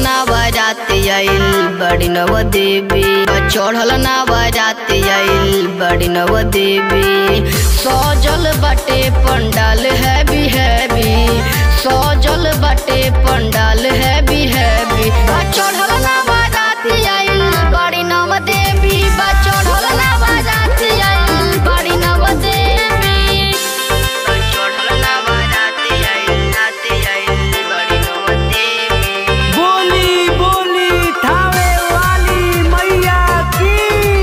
ना बारात आइल बड़ी नव देवी चढ़ल ना बारात आइल बड़ी नव देवी सजल बाटे पंडाल हैवी हैवी सजल बाटे पंडाल हैवी हैवी चढ़ल ना बारात आइल बड़ी नव देवी चढ़ल ना बारात आइल बड़ी नव देवी चढ़ल ना बारात आइल रात आइल बड़ी नव देवी बोली बोली थावे वाली मैया की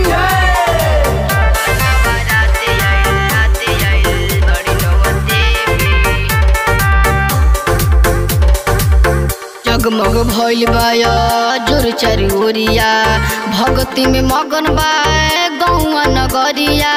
जगमग भइल बाया जोर चारी ओरिया भगती में मगन बा गौआ नगरिया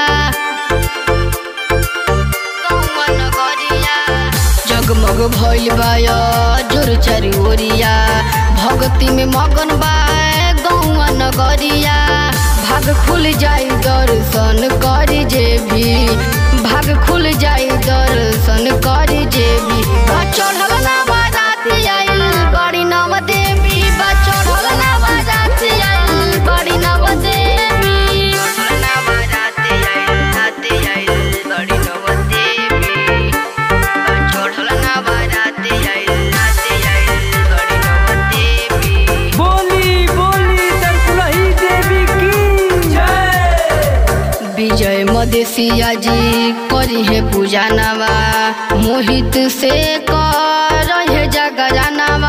गौआ नगरिया जगमग भइल बाया जोर चारी ओरिया भगती में मगन बा गौआ नगरिया भाग खुल जाई दर्शन करी जे भी भाग खुल जाई दर्शन करी जे भी बा चढ़ल ना बारात आइल बड़ी नव देवी बा चढ़ल ना बारात आइल बड़ी नव देवी चढ़ल ना बारात आइल रात आइल बड़ी नव देवी बा चढ़ल ना बारात आइल रात आइल बड़ी नव देवी बोली बोली तरकुलही देवी की जय विजय मदेशिया जी करी है पूजा नवा मोहित से कर है जगरानवा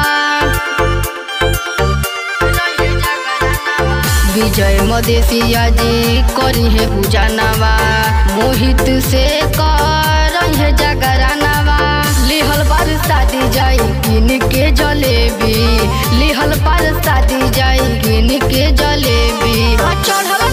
विजय मदेशिया जी करी है पूजा नवा मोहित से कर है जगरानवा लिहल पर शादी जाई किन के जलेबी लिहल पर शादी जाई किन के जलेबी चढ़ल